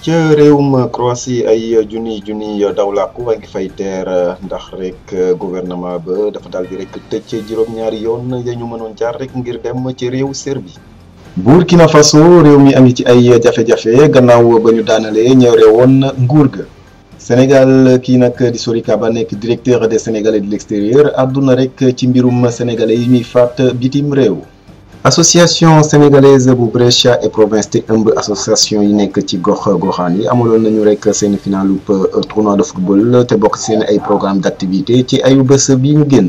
ca réewum Croatie ay junniy junniy daw làkku a ngi fay teer ndax rek gouvernement ba dafa daal di rek tëj juróom-ñaari yoon ya ñu mënoon jaar rek ngir dem ci réew Serbie. Burkina Faso réew mi a ngi ci ay jafe-jafe gannaaw ba ñu daanalee ñëw woon nguur ga. Sénégal kii nag di Sori Kaba nekk directeur des Sénégalais de l'extérieur àdduna rek ci mbirum sénégalais yi ñuy faat bitim réew. association sénégalaise bu Brescia et province te ëmb association yi nekk ci gox goxaan yi amaloon nañu rek seen finalu tournoi de football te bokk seen ay programme d'activité ci ayu bés bi ñu génn.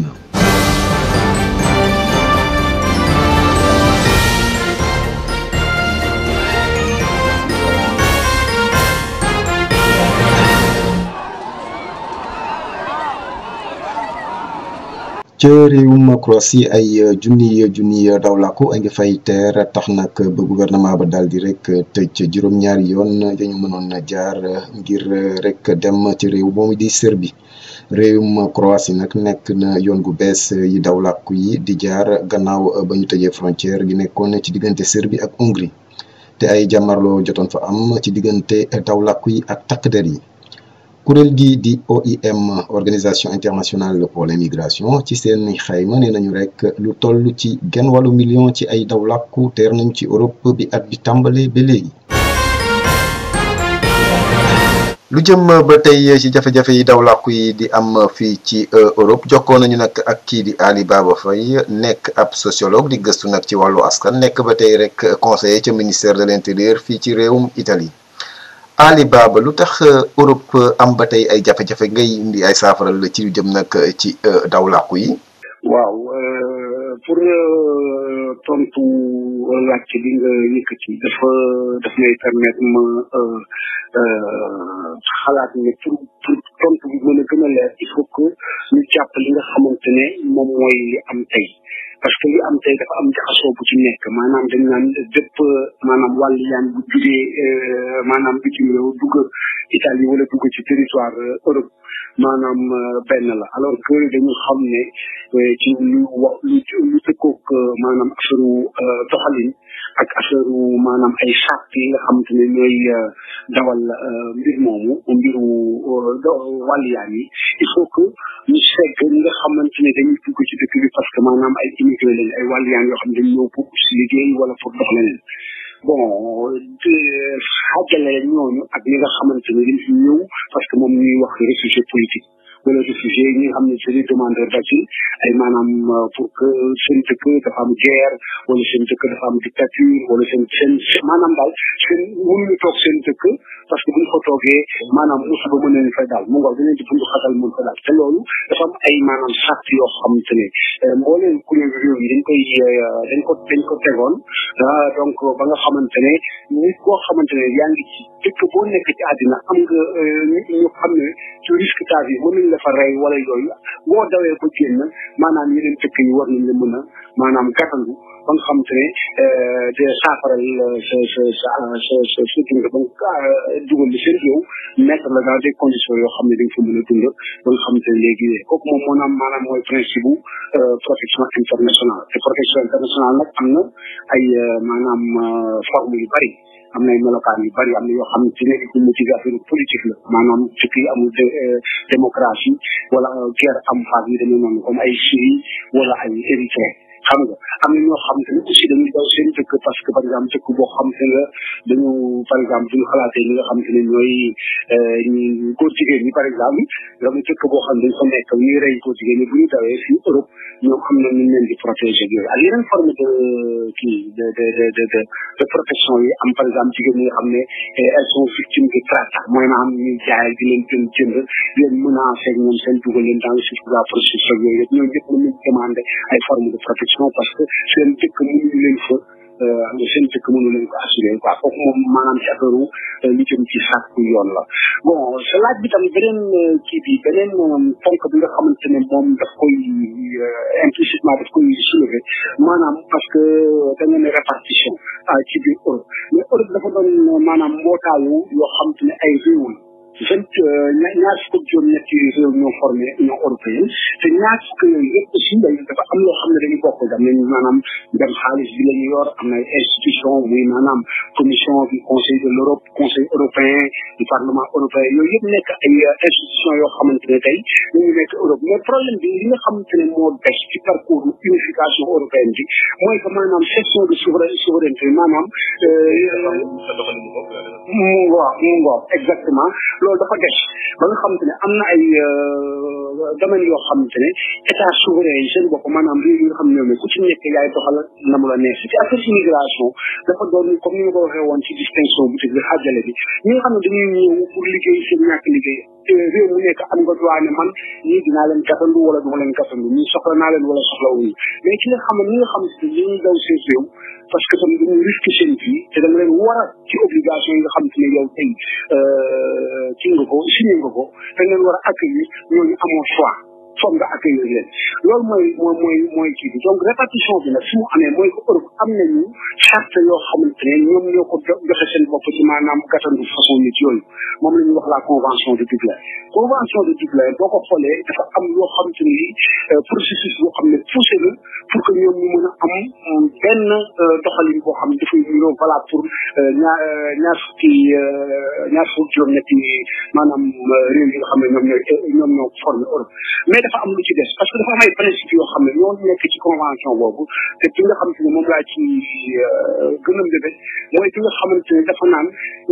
ca réewum Croatie ay junni junni dawlàkku a ngi fay teer tax nag ba gouvernement ba daal di rek tëj juróom-ñaari yoon dañu mënoon jaar ngir rek dem ci réew moomu di Serbie réewum Croatie nag nekk na yoon gu bees yi dawlàkku yi di jaar gannaaw ba ñu tëjee frontière gi nekkoon ci diggante Serbie ak Hongrie te ay jàmmarloo jotoon fa am ci diggante dawlàkku yi ak takk der yi. kuréel gi di OIM organisation internationale pour l'immigration ci seen xayma nee nañu rek lu toll ci genn wàllu million ci ay daw làkku teer nañ ci Europe bi at bi tàmbale ba léegi. lu jëm ba tey ci jafe-jafe yi daw làkku yi di am fii ci Europe jokkoo nañu nag ak kii di Ali Baba Faye nekk ab sociologue di gëstu nag ci wàllu askan nekk ba tey rek conseiller ca ministère de l'intérieur fii ci réewum Italie. Ali Baba lu tax Europe am ba tey ay jafe-jafe ngay indi ay saafaral ci lu jëm nag ci daw làkku yi. waaw pour tontu laajte bi nga yëkkati dafa daf may permettre ma xalaat ne pour pour tontu bi mën a gën a leer il faut que ñu jàpp li nga xamante ne moom mooy li am tey. parce que li am tey dafa am jaxasoo bu ci nekk maanaam dañ naan bépp maanaam wàll yaan bu jugee maanaam bitim réew dugg Italie wala dugg ci territoire Europe maanaam benn la alors que dañu xam ne ci lu wax lu lu tëkkoog maanaam affaire doxalin ak affaire maanaam ay charte yi nga xamante ne ñooy dawal mbir moomu mbiru wàll yaan yi il faut que ñu segg ñi nga xamante ne dañuy dugg ci dëkk bi parce que maanaam ay immigré lañ ay wàlliyaan yoo xam ne dañ ñëw pour si liggéey wala pour dox leneen bon xaajale ñooñu ak ñi nga xamante ne dañ fi ñëw parce que moom ñuy wax réfugié politique wala réfugié ñi nga xam ne c'est des demandeurs d'asile ay maanaam pour que seen dëkk dafa am guerre wala seen dëkk dafa am dictature wala seen seen maanaam daal seen mënuñu toog seen dëkk parce que bu ñu fa toogee maanaam musiba mën nañu fay daal mu ngoog dinañ di bundu xatal mën fa daal te loolu dafa am ay maanaam sart yoo xamante ne mbooleen kuréel réew yi dañ koy dañ ko dañ ko tegoon donc ba nga xamante ne nit koo xamante ne yaa ngi ci dëkk boo nekk ci àddina am nga ñu xam ne ci risque ta vie mën nañ la fa rey wala yooyu boo dawee ba génn maanaam yeneen dëkk yi war nañ la mën a maanaam gàttandu ba nga xamante ne de saafaral sa sa sa sa sa sa dund ba nga dugal li seen réew mettre la dans des conditions yoo xam ne dañ fa mën a dund ba nga xamante ne léegi kooku moom moo naam maanaam mooy principe bu protection internationale te protection internationale nag am na ay maanaam forme yu bari am na ay melokaan yu bari am na yoo xam ne ci nekk ci motivation politique la maanaam ci kii amul démocratie wala guerre am phase yi demee noonu comme ay Syrie wala ay Érythrée xam nga am na ñoo xam te ne aussi dañuy daw seen dëkk parce que par exemple dëkk boo xam te nga dañu par exemple duñu xalaatee ñi nga xam te ne ñooy ñi góor jigéen ñi par exemple dama dëkk boo xam dañ fa nekk ñuy rey góor jigéen ñi bu ñu dawee fii Europe ñoom am na ñu leen di protéger yooyu ak yeneen forme de kii de de de de de protection yi am par exemple jigéen ñi nga xam ne elles sont victimes de traite mooy maanaam ñuy jaay di leen jënd jënd leen menacer ak ñoom seen dugal leen dans le circuit de la prostitution yooyu yëpp ñoom ñëpp mën nañ demander ay forme de protection parce que seen dëkk mënuñu leen fa seen dëkk mënu leen ko assuré quoi kooku moom maanaam ci affaire li jëm ci sàkku yoon la bon sa laaj bi tam beneen kii bi beneen ponk bi nga xamante ne moom daf koy implicitement daf koy soulever maanaam parce que da nga ne répartition ci biir Europe mais Europe dafa doon maanaam mbootaayu yoo xamante ne ay réew la vingt ñaar fukk ak juróom ñetti réew ñoo formé union européenne te ñaar fukk yooyu yëpp aussi dañu dafa am loo xam ne dañu bokk am nañ maanaam dem xaalis bi la ñu yor am na ay institution muy maanaam commission du conseil de l'Europe conseil européen du parlement européen yooyu yëpp nekk ay institution yoo xamante ne tey ñu ngi nekk Europe mais problème bi li nga xamante ne moo des ci parcours unification européenne bi mooy que maanaam cession de souveraineté maanaam mu ngoo mu ngoo exactement loolu dafa des ba nga xamante ne am na ay domaines yoo xamante ne état souverain yi seen bopp maanaam réew yi nga xam ne ñoom ku ci nekk yaay doxal na mu la neex ci affaire immigration dafa doon comme ni ma ko waxee woon ci distinction bu tudd xaajale bi ñi nga xam ne dañuy ñëw pour liggéey seen ñàkk liggéey réew mu nekk am nga droit ne man ñii dinaa leen gàttandu wala duma leen gàttandu ñii soxla naa leen wala soxla wuñu mais ci nga xam ne ñi nga xam ne dañuy daw seen réew parce que tamit dañuy risque seen vie te da nga leen war a ci obligation yi nga xam ne yow tey ci nga ko signé nga ko da nga leen war a accueillir ñooñu amoo choix foog nga accueillir leen loolu mooy mooy mooy mooy kii bi donc répartition bi nag fi mu amee mooy que Europe am nañu charte yoo xamante ne ñoom ñoo ko joxe seen bopp ci maanaam gàttandu façon nit yooyu moom la ñuy wax la convention de Dublin convention de Dublin boo ko xoolee dafa am yoo xamante ni processus boo xam ne poussé na pour que ñoom ñu mën a am benn doxalin boo xam ne dafay niroo voilà pour ñaar ñaar fukki ñaar fukki juróom-ñetti maanaam réew yi nga xam ne ñoom ñooy ñoom ñoo formé Europe mais dafa am lu ci des parce que dafa am ay principe yoo xam ne ñoo nekk ci convention boobu te ki nga xamante ne moom laa ci gën a mbébé mooy ki nga xamante ne dafa naan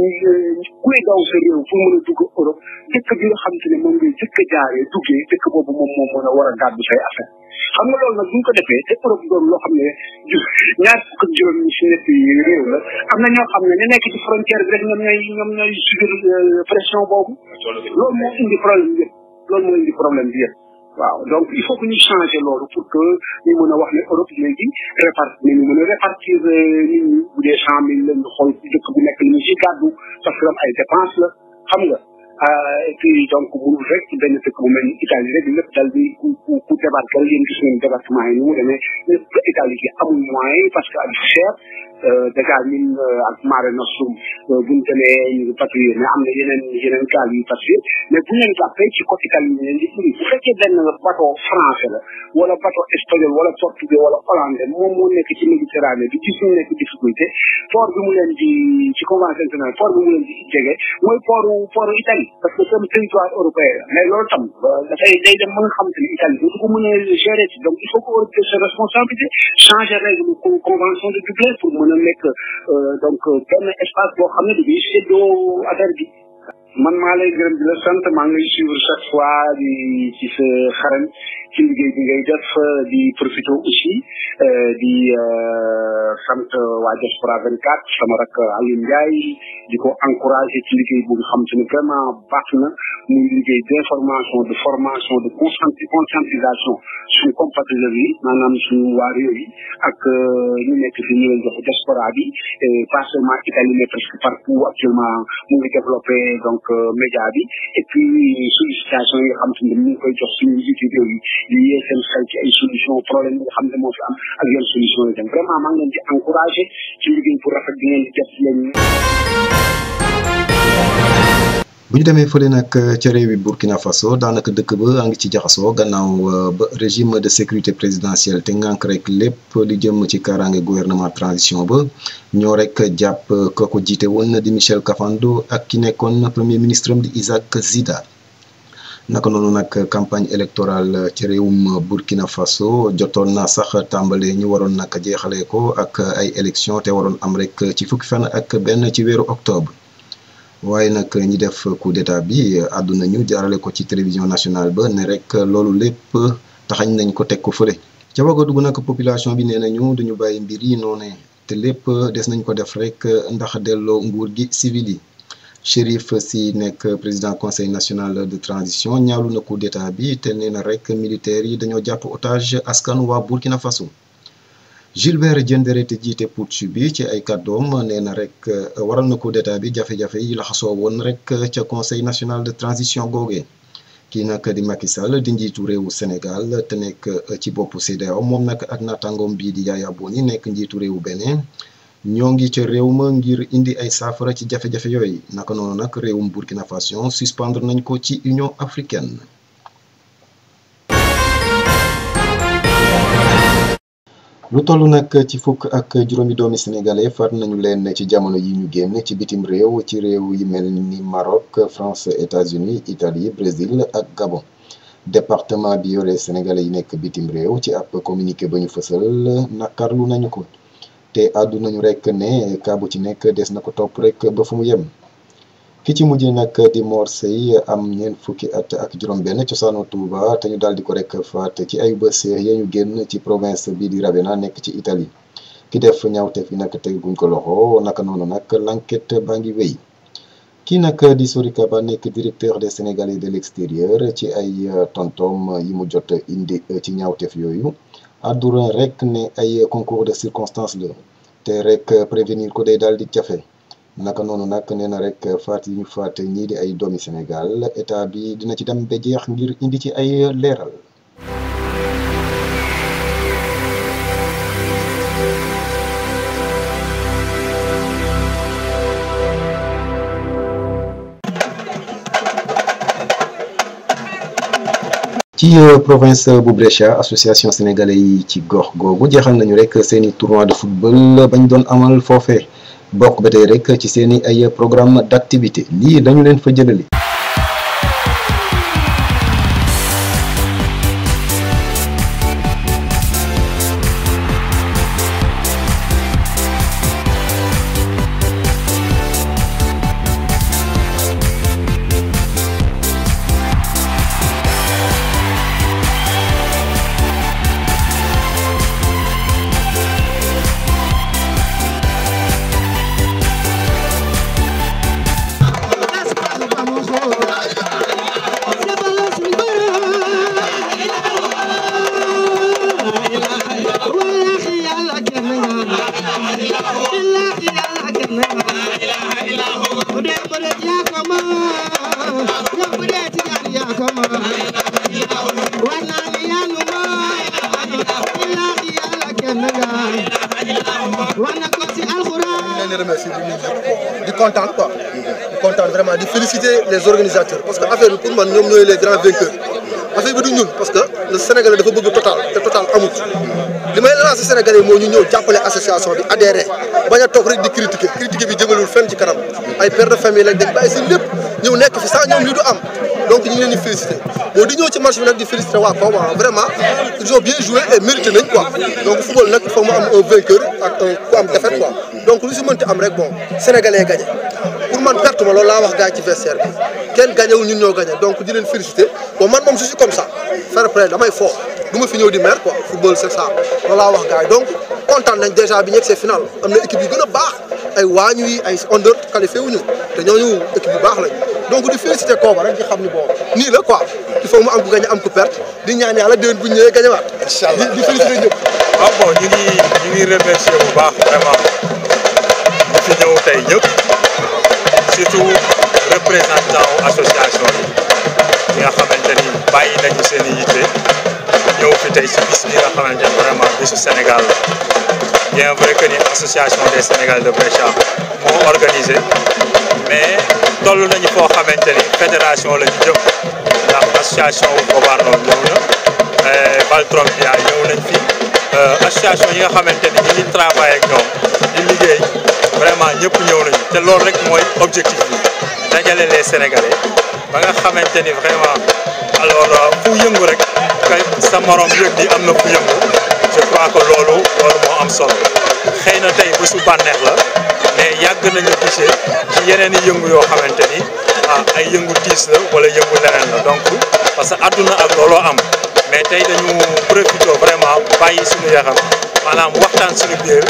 kuy daw sa réew pour mën a dugg Europe dëkk bi nga xamante ne moom ngay jëkk a jaaree duggee dëkk boobu moom moom mën a war a gàddu say affaire xam nga loolu nag bu ñu ko defee te Europe doon loo xam ne ñaar fukk ak juróom ñi si nekk réew la am na ñoo xam ne ñu nekk ci frontière bi rek ñoom ñooy ñoom ñooy subir pression boobu loolu moo indi problème yëpp loolu moo indi problème bi yëpp waaw donc il faut que ñu changer loolu pour que ñu mën a wax ne Europe léegi répartir ñu mën a répartir nit ñi bu dee cent mille la ñu xool dëkk bu nekk li ñu si gàddu parce que am ay dépense la xam nga et puis donc mënul rek ci benn dëkk bu mel ni Italie rek lépp dal di ku ku ku débarqué yéen gis ngeen débarquement yi ni mu demee lépp Italie gi amul moyen parce que ak cher dèjà ñun ak Mare Nostrum buñ demee ñu ngi patrouiller mais am na yeneen yeneen gaal yu patrouiller mais bu leen jàppee ci côté Italie ñu leen di indi bu fekkee benn bateau français la wala bateau espagnol wala portugais wala hollandais moom moo nekk ci Méditerranée bi gis ñu nekk difficulté port bi mu leen di ci convention internationale port bi mu leen di jege mooy portu portu Italie parce que c'est territoire européen la mais loolu tam dafay day dem ba nga xamante ni Italie dootu ko mën a gérer ci donc il faut que Europe jël sa responsabilité changer règle convention de Dublin pour mën a nekk donc benn espace boo xam ne dañuy séddoo affaire bi man maa lay gërëm di la sant maa ngi lay suivre chaque fois di ci sa xarañ ci liggéey bi ngay def di profité aussi di sant waa Diaspora 24 sama rak Aliou Ndiaye di ko encouragé ci liggéey bu nga xam te ne vraiment baax na muy liggéey d' information de formation de conscientisation suñu compatriotes yi maanaam suñu waa réew yi ak ñu nekk fi ñu leen jox diaspora bi pas seulement Italie mais presque partout actuellement mu ngi développé donc média bi et puis sollicitation yi nga xam te ne mu ngi koy jox suñu njiitu réew yi di yee seen xel ci ay solution problème yi nga xam ne moo fi am ak yenn solution yi dem vraiment maa ngi leen di encouragé ci liggéey bu rafet bi ngeen di def leen bu ñu demee fële nag ca réewi Burkina Faso daanaka dëkk ba a ngi ci jaxasoo gannaaw ba régime de sécurité présidentielle te ngànk rek lépp li jëm ci kaaraange gouvernement transition ba ñoo rek jàpp ka ko jiite woon di Michel Kafando ak ki nekkoon premier ministre am di Isaac Zida naka noonu nag campagne électorale ci réewum Burkina Faso jotoon na sax tàmbale ñu waroon nag jeexalee ko ak ay élection te waroon am rek ci fukki fan ak benn ci weeru octobre waaye nag ñi def coup d'état bi àdduna ñu jaarale ko ci télévision nationale ba ne rek loolu lépp taxañ nañ ko teg ko fële ca Wagadugu nag population bi nee nañu duñu bàyyi mbir yi noone te lépp des nañ ko def rek ndax delloo nguur gi civil yi Chérif Sy nekk président conseil national de transition ñaawlu na coup d'état bi te nee na rek militaires yi dañoo jàpp otage askanu waa Burkina Faso Gilbert Diendéré te jiite putsch bi ci ay kàddoom nee na rek waral na coup d'état bi jafe-jafe yi la xasoo woon rek ca conseil national de transition googee kii nag di Macky Sall di njiitu réewu Sénégal te nekk ci boppu CEDEAO moom nag ak naataangoom bii di Yaya Boni nekk njiitu réewu Bénin ñoo ngi ca réew ma ngir indi ay saafara ci jafe-jafe yooyu naka noonu nag réewum Burkina Faso suspendre nañ ko ci Union africaine. lu toll nag ci fukk ak juróomi doomi sénégalais faat nañu leen ci jamono yi ñu génn ci bitim réew ci réew yi mel ni Maroc France États-Unis Italie Brésil ak Gabon département bi yore sénégalais yi nekk bitim réew ci ab communiqué ba ñu fësal nakarlu nañu ko te àddu nañu rek ne kaa bu ci nekk des na ko topp rek ba fu mu yem ki ci mujj nag di Mor Sey am ñeent fukki at ak juróom-benn cosaanu Touba te ñu daal di ko rek faat ci ay bés ya ñu génn ci province bi di Ravenna nekk ci Italie ki def ñaawteef yi nag teguñ ko loxo naka noonu nag l'enquête baa ngi wéy kii nag di Sori Kaba nekk directeur des Sénégalais de l'extérieur ci ay tontom yi mu jot indi ci ñaawteef yooyu àdduna rek ne ay concours de circonstances la te rek prévenir ko day daal di jafe. naka noonu nag nee na rek faat yi ñu faat ñii di ay doomi Sénégal état bi dina ci dem ba jeex ngir indi ci ay leeral. ci province bu Brescia association sénégalais yi ci gox googu jeexal nañu rek seeni tournoi de football bañ doon amal foofee. bokk ba tey rek ci seeni ay programme d'activité lii dañu leen fa jëlali di kontaan quoi di kontaan vraiment di féliciter les organisateurs parce que affaire bi pour man ñoom ñooy les grands vainqueurs affaire bi du ñun parce que le Sénégalais dafa bëgg total te total amut li may lancer Sénégalais yi moo ñu ñëw jàppale association bi adhéré bañ a toog rek di critiquer critiquer bi jëmalul fenn ci kanam ay père de famille lañ dañ bàyyi si lépp ñëw nekk fi sax ñoom ñu du am donc ñu ngi leen di féliciter bon di ñëw ci match bi nag di féliciter waa Koma vraiment ils ont bien joué et mérité nañ quoi donc football nag il faut mu am un vainqueur ak un ku am défaite quoi donc lu si mënti am rek bon sénégalais gagné pour man perte ma loolu laa wax gars yi ci vestiaire bi kenn gagné wu ñun ñoo gagné donc di leen féliciter bon man moom je suis comme ça fair play damay fo du ma fi ñëw di mer quoi football c'est ça loolu laa wax gars yi donc kontaan nañ déjà bi ñegg see final am na équipe yu gën a baax ay waañu yi ay under qualifié wuñu te ñooñu équipe yu baax lañ donc di féliciter Koba rek di xam ni bon nii la quoi il faut mu am ku gagné am ku perte di ñaan yàlla déwén bu ñu ñëwee gagné waat. incha allah di di féliciter ñëpp. waaw bon ñu ngi ñu ngi remercier bu baax vraiment ñu fi ñëw tey ñëpp surtout représentant association yi nga xamante ni bàyyi nañu seen i yitte ñëw fi tey si bis bi nga xamante ni vraiment bisu Sénégal la bien vrai que ni association des Sénégalais de Brescia moo organisé mais toll nañu foo xamante ni fédération la ñu jëm ndax association wu Gobarno ñëw na Valtrompia ñëw nañ fi association yi nga xamante ni ñu ngi travaillé ak ñoom di liggéey vraiment ñëpp ñëw nañu te loolu rek mooy objectif bi dajale les Sénégalais ba nga xamante ni vraiment alors fu yëngu rek kay sa morom yëg ni am na fu yëngu je crois que loolu loolu moo am solo xëy na tey bésu bànneex la mais yàgg nañu gisee ci yeneen i yëngu yoo xamante ni ah ay yëngu tiis la wala yëngu leneen la donc parce que àdduna ak looloo am mais tey dañu profité vraiment bàyyi suñu yaxam maanaam waxtaan suñu biir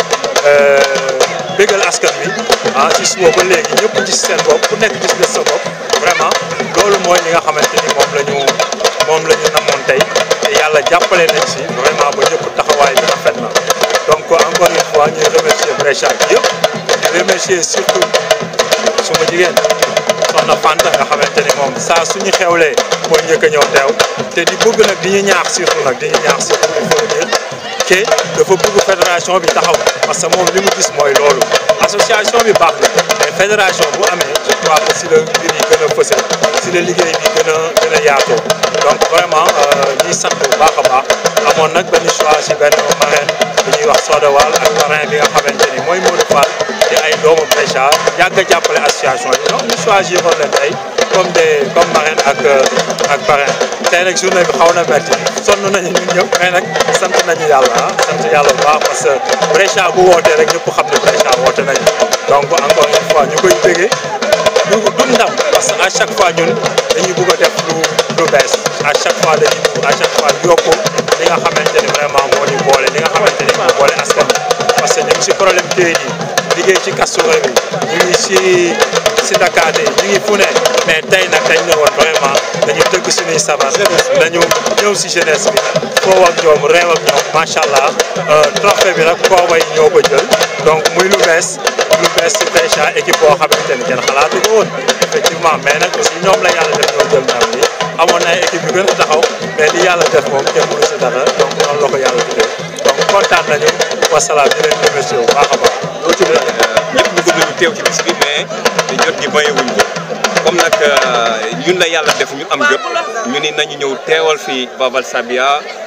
bégal askan wi ah ci suba ba léegi ñëpp gis seen bopp ku nekk gis nga sa bopp vraiment loolu mooy li nga xamante ni moom la ñu moom la ñu namoon tey te yàlla jàppale nañ si vraiment ba ñëpp taxawaay bi rafet na donc encore une fois ñuy remercier Brescia bi yëpp di remercier surtout suma jigéen soxna Fanta nga xamante ni moom saa suñu xewlee mooy njëkk a ñëw teew te di bëgg nag di ñu ñaax surtout nag di ñu ñaax surtout il faut dire que dafa bëgg fédération bi taxaw parce que moom li mu gis mooy loolu association bi baax na mais fédération bu amee je crois que si la mbir yi gën a fësal si la liggéey bi gën a gën a yaatoo donc vraiment ñuy sant bu baax a baax amoon nag benn choix si benn marraine bu ñuy wax Soda Wal ak parrain bi nga xamante ni mooy Modou Fall di ay doomu Brescia yàgg a jàppale association bi donc ñu choisiroon leen tey comme des comme marraine ak ak parrain tey nag journée bi xaw na metti sonn nañu ñun ñëpp mais nag sant nañu yàlla ah sant yàlla bu baax parce que Brescia bu wootee rek ñëpp xam ne Brescia woote nañu donc encore une fois ñu koy déggee du du ndam parce que à chaque fois ñun dañuy bëgg a def lu lu bees à chaque fois dañuy bëgg à chaque fois yokku li nga xamante ni vraiment moo ñu boole li nga xamante ni moo boole askan bi parce que ñu ngi si problème këyit yi liggéey ci kastura bi ñu ngi si si Dakar yi ñu ngi fu ne mais tey nag dañ ne woon vraiment dañu tëgg suñuy sabar dañu ñëw si jeunesse bi foo ak ñoom réew ak ñoom macha allah trophée bi nag kooba yi ñoo ko jël donc muy lu bees lu bees si Brescia équipe boo xamante ni kenn xalaatu ko woon effectivement mais nag aussi ñoom la yàlla def ñoo jël ndam bi amoon na équipe yu gën a taxaw mais li yàlla def moom kenn mënu si dara donc noonu la ko yàlla tuddee donc kontaan nañu wasalaam di leen remercier bu baax a baax. ñëpp ñu bëgg nañu teew ci bis bi mais jot gi mayewuñ ko comme nag ñun la yàlla def ñu am jot ñu ni nañu ñëw teewal fii va Valsabbia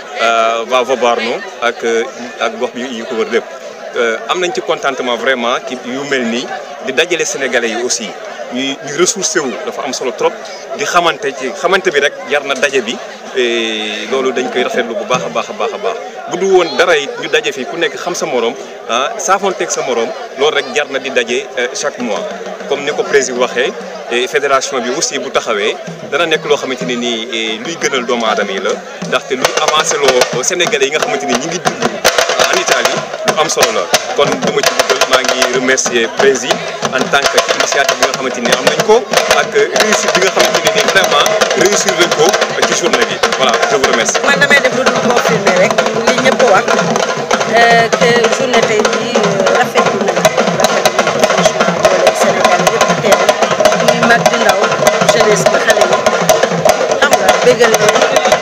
va Vobarno ak ak gox bi yu ko wër lépp am nañ ci contentement vraiment ci yu mel nii di dajale sénégalais yi aussi ñuy ñu ressourcé wu dafa am solo trop di xamante ci xamante bi rek jar na daje bi loolu dañ koy rafetlu bu baax a baax a baax a baax bu du woon dara it ñu daje fii ku nekk xam sa morom ah saafoonteeg sa morom loolu rek jar na di daje chaque mois comme ni ko président waxee fédération bi aussi bu taxawee dana nekk loo xamante ne nii luy gënal doomu aadama yi la ndaxte luy avancé loo sénégalais yi nga xamante ni ñi ngi dund en Italie lu am solo la kon du ma ci dugal maa ngi remercier président en tant que ci initiative bi nga xamante ni am nañ ko ak réussite bi nga xamante ne nii vraiment réussir nañ ko ci journée bi voilà je vous remercie. man damay def lu dul confirmer rek li ñëpp wax que journée tey jii rafetlu nañ rafetlu nañ franchement boole Sénégal yëpp teew muy mag di ndaw jeunesse bi xale yi xam nga bégal leen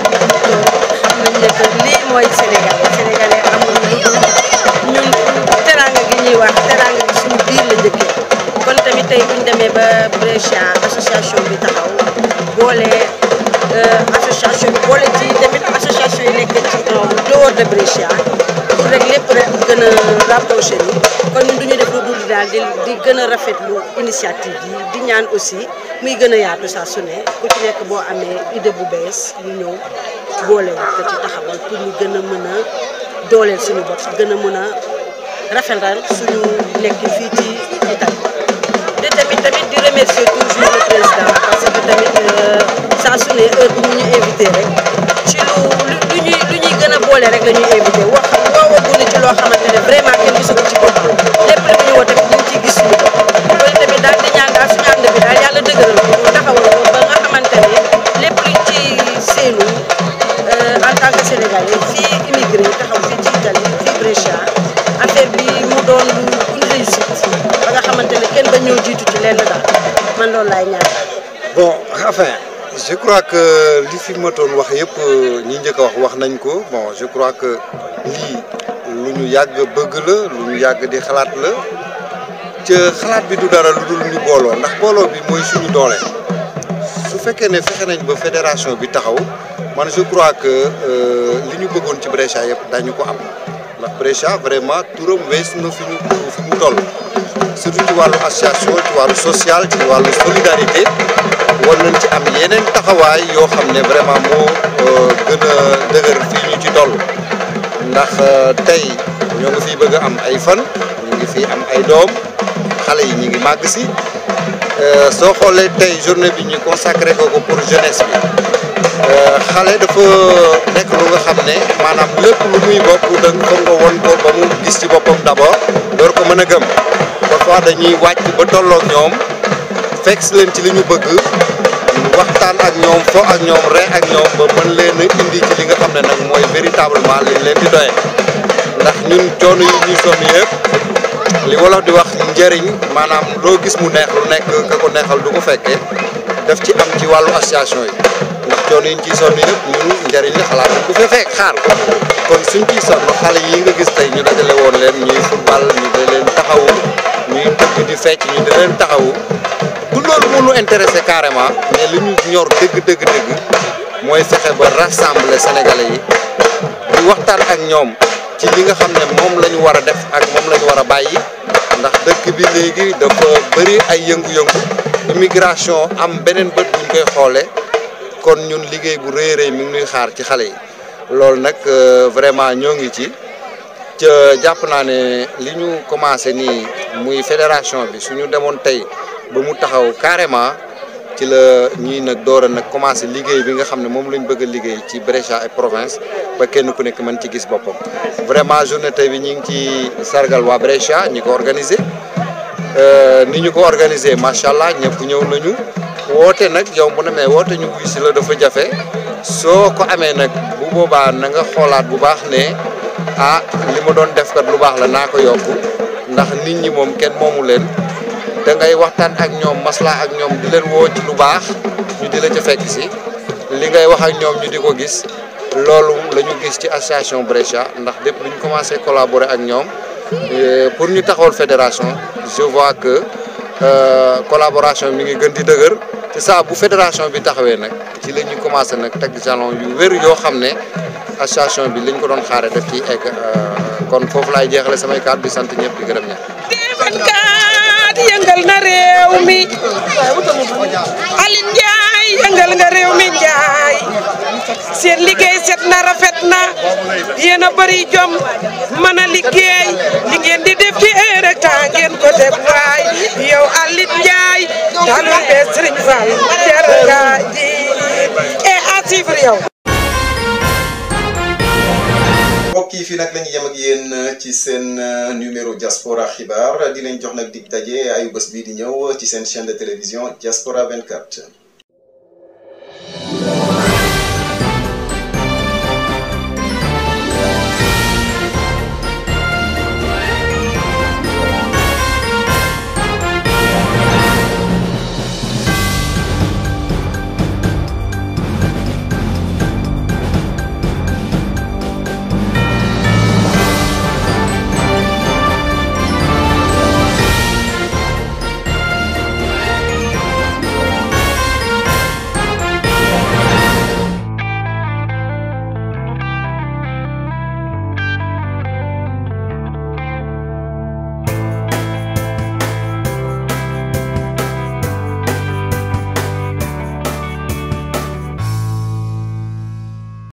xam nañ ne que lii mooy Sénégalais Sénégalais amul lu dul ñun teraanga gi ñuy wax teraanga gi suñu biir la njëkkee kon tamit tey buñ demee ba Brescia association bi taxaw boole association bi boole ci tamit association yi nekk ci dehors de Brescia pour rek lépp rek gën a rapproché ni kon ñun du ñu def lu dul daal di di gën a rafetlu initiative yi di ñaan aussi muy gën a yaatu saa su ne ku ci nekk boo amee idée bu bees ñu ñëw boole ko ci taxawal pour ñu gën a mën a dooleel suñu bopp gën a mën a rafetal suñu nekk fii ci Italie te tamit tamit di remercier toujours le président parce que tamit saa su ne heure bu mu ñu invité rek ci lu lu ñuy lu ñuy gën a boole rek la ñuy invité wax woowaguñu ci loo xamante ne vraiment kenn gisu ko ci boppam lépp rek ñu woo tamit ñu ngi ciy gis suñu bopp loolu tamit daal di ñaan daal suñu ànd bi daal yàlla dëgëral ko mu taxawal ko ba nga xamante ne lépp luñ ci seenu en tant que sénégalais fii immigré taxaw fii ci Italie fii Brescia affaire bi mu doon une réussite ba nga xamante ne kenn ba ñëw jiitu ci lenn daal man loolu laay ñaan. bon enfin je crois que li fi ma doon wax yëpp ñi njëkk a wax wax nañ ko bon je crois que lii lu ñu yàgg bëgg la lu ñu yàgg di xalaat la ca xalaat bi du dara lu dul ñu booloo ndax booloo bi mooy suñu doole su fekkee ne fexe nañ ba fédération bi taxaw man je crois que li ñu bëggoon ci Brescia yëpp dañu ko am ndax Brescia vraiment turam wees na fi ñu fi mu toll surtout ci wàllu association ci wàllu social ci wàllu solidarité war nañ ci am yeneen taxawaay yoo xam ne vraiment moo gën a dëgër fii ñu ci toll ndax tey ñoo ngi fiy bëgg a am ay fan ñu ngi fi am ay doom xale yi ñu ngi màgg si soo xoolee tey journée bi ñu consacré ko ko pour jeunesse bi xale dafa nekk lu nga xam ne maanaam lépp lu muy bokk da nga nga won ko ba mu gis ci boppam d'abord door ko mën a gëm parfois dañuy wàcc ba tolloog ñoom fekk si leen ci li ñu bëgg waxtaan ak ñoom fo ak ñoom ree ak ñoom ba mën leen a indi ci li nga xam ne nag mooy véritablement liñ leen di doye ndax ñun coono yi ñuy sonn yëpp li wolof di wax njëriñ maanaam loo gis mu neex lu nekk ka ko neexal du ko fekkee te daf ci am ci wàllu association yi ndax coono yi ñu ciy sonn yëpp ñun njëriñ li xalaat nañ ko fa fekk xaar kon suñ ciy sonn xale yi nga gis tey ñu dajale woon leen ñuy football ñu da leen taxawu ñuy tëgg di fecc ñu da leen taxawu du loolu moo ñu intéressé carrément mais li ñu ñor dëgg dëgg dëgg mooy fexe ba rassembler sénégalais yi di waxtaan ak ñoom ci li nga xam ne moom la ñu war a def ak moom la ñu war a bàyyi ndax dëkk bi léegi dafa bëri ay yëngu-yëngu immigration am beneen bët buñ koy xoolee kon ñun liggéey bu rëy rëy mi ngi nuy xaar ci xale yi loolu nag vraiment ñoo ngi ci ca jàpp naa ne li ñu commencé nii muy fédération bi suñu demoon tey ba mu taxaw carrément ci la ñuy nag door a nag commencé liggéey bi nga xam ne moom lañ bëgg a liggéey ci Brescia ak province ba kenn ku nekk mën ci gis boppam vraiment journée tey bi ñu ngi ci sargal waa Brescia ñi ko organisé ni ñu ko organisé macha allah ñëpp ñëw nañu woote nag yow bu ne mais woote ñu wuy si la dafa jafe soo ko amee nag bu boobaa na nga xoolaat bu baax ne ah li ma doon def kat lu baax la naa ko yokk ndax nit ñi moom kenn moomu leen da ngay waxtaan ak ñoom maslaa ak ñoom di leen woo ci lu baax ñu di la ca fekk si li ngay wax ak ñoom ñu di ko gis loolu la ñu gis ci association Brescia ndax lépp lu ñu commencé collaborer ak ñoom pour ñu taxawal fédération je vois que collaboration mi ngi gën di dëgër te saa bu fédération bi taxawee nag ci la ñu commencé nag teg jalon yu wér yoo xam ne association bi liñ ko doon xaare def ci egg kon foofu laay jeexale samay kàddu di sant ñëpp di gërëm ñëpp yëngal na réew mi Aline Ndiaye yëngal nga réew mi Ndiaye seen liggéey set na rafet na yéen a bëri jom mën a liggéey li ngeen di def ci heure ak temps ngeen ko def waay yow Aline Ndiaye talul be Serigne Fall jar nga ji et à suivre yow mbokk yi fii nag la ñu yem ak yéen ci seen numéro diaspora xibaar di leen jox nag dig daje ayu bés bii di ñëw ci seen chaîne de télévision diaspora 24